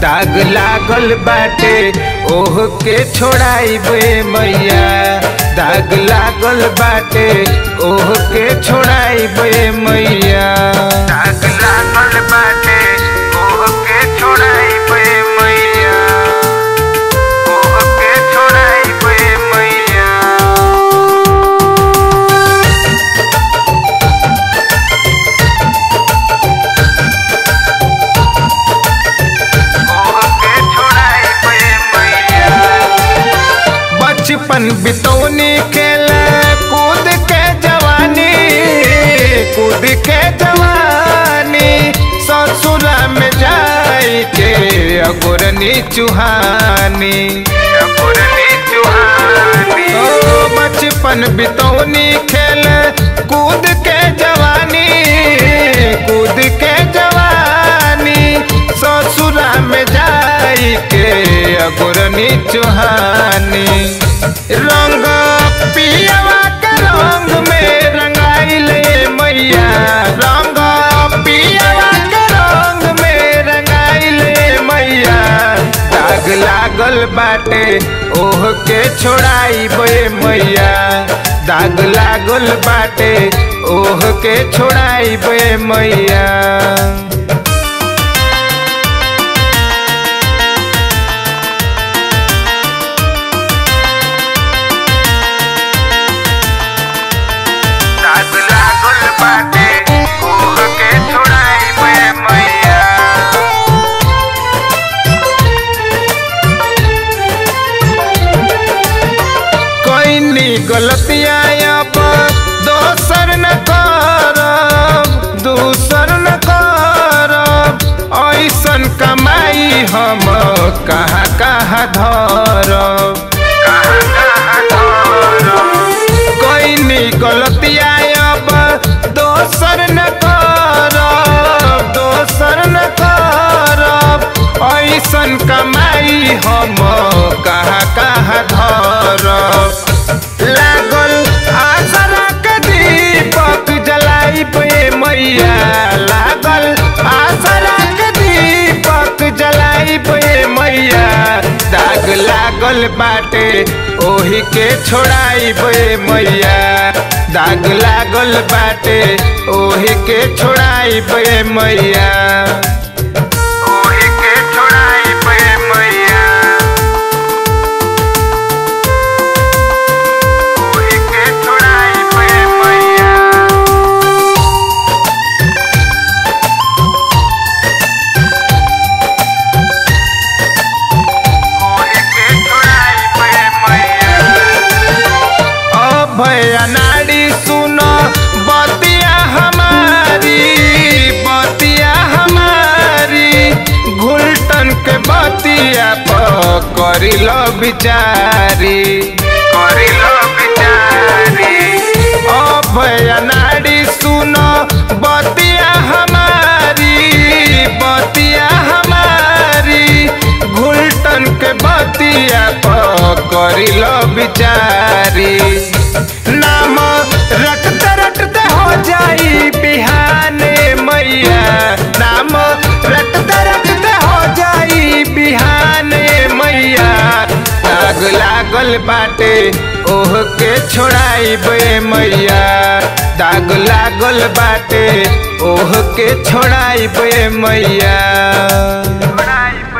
दाग लागल बाटे ओह के छोड़ाइबे मैया दाग लागल बाटे ओह के छोड़ाइबे मैया दाग लागल बाटे ओह के छोड़ाइबे मैया ओह के छोड़ाइबे मैया बचपन बितौनी खेल कूद के जवानी कूद के जवानी ससुरा में जाई के अगुरनी चुहानी अगुरनी चुहानी ओ बचपन बितौनी खेल कूद के जवानी कूद के जवानी ससुरा में जाई के अगुरनी चुहानी रंग पियवा के रंग में रंगाइल मैया रंग पियवा के रंग में रंगाइल मैया दाग लागल बाटे ओह के छोड़ाइबे मैया दाग लागल बाटे ओह के छोड़ाइबे मैया दाग लागल बाटे ओह के छोड़ाइबे मैया कोइनी गलतियाँ अब दोसर न करब दूसर न करब ऐसन कमाई हम कहाँ कहाँ धरब कहाँ कहाँ धरब कोइनी गलतियाँ अब दोसर न करब दोसर न करब ऐसन कमाई हम कहाँ कहाँ धरब लागल आसरा के दीपक जलाइबे मैया लागल आसरा के दीपक जलाइबे मैया दाग लागल बाटे ओही के छोड़ाइबे मैया दाग लागल बाटे ओही के छोड़ाइबे मैया ओही के छोड़ाइबे मैया ओही के छोड़ाइबे मैया भैया नाड़ी सुनो बतिया हमारी बतिया हमारी घुलटन के बतिया पर करी लो बिचारी करी लो बिचारी ओ भैया नाड़ी सुनो बतिया हमारी बतिया हमारी घुलटन के बतिया पर करी लो बिचारी नाम रटते रटते हो जाई बिहाने मैया नाम रटते रटते हो जाई बिहाने मैया दाग लागल बाटे ओह के छोड़ाइबे मैया दाग लागल बाटे ओह के छोड़ाइबे मैया छोड़ाइबे